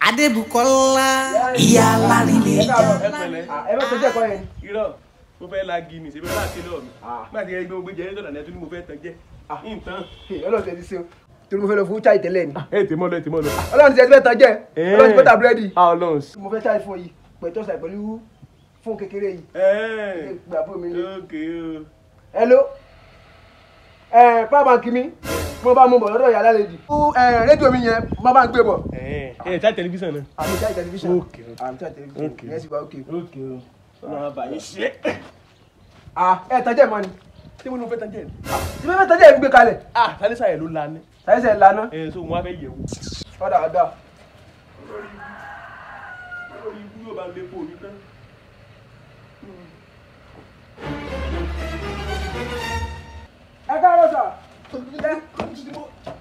adébùkọ́lá ìyá alárinlẹ̀ ìjà ẹ pẹ̀lẹ́ ẹ bẹ tọjẹ kọ yẹn. irọ́ mo fẹ́ la gini ṣe fẹ́ bá àti lọ́ọ̀ mi Ah. má ti yẹ gbé gbé jẹ́ nítorí àná tó ní mo fẹ́ tán jẹ́ nǹkan. ọlọ́run tẹ ti ṣe o torí mo fẹ́ lọ fún chai tẹ́lẹ̀ ni. ẹ tèmọ́ lọ ẹ tèmọ́ lọ. ọlọ́run ti fẹ́ tán jẹ́ ọlọ́run ti fẹ́ ta búrẹ́dì. ọlọ́run sí. mo fẹ́ chai fún yìí pẹ̀tọ́ sàì pẹ̀lú fún kékeré yìí. ẹ gbà fún mi ni. ókè o. hello ẹ power bank mi mo bá mú bọ̀ lọ́dọ̀ yàrá lèdì. rédíò mi yẹn mo bá ń gbé bọ̀. ẹ ẹ tá tẹlifíṣàn náà. àmì chai tẹlifíṣàn. Okay, okay. àmì chai tẹlifíṣàn. Okay. yẹn sì wá òkè. ókè o. ọlọ́run àbáyé ṣe. ah ẹ tán jẹ́ mọ́ ni. tí mo ní mo fẹ́ tán jẹ́. tí mo fẹ́ tán jẹ́ ìgbé kalẹ̀. ah sálísà yẹn ló la ní. sàyẹ́sẹ̀ lana. ẹ so wọn á fẹ́ yẹ̀ wò. ọ̀dà ọ̀dà. lórí ikú yóò bá lé fún òní tán. ẹ káàárọ̀ sà.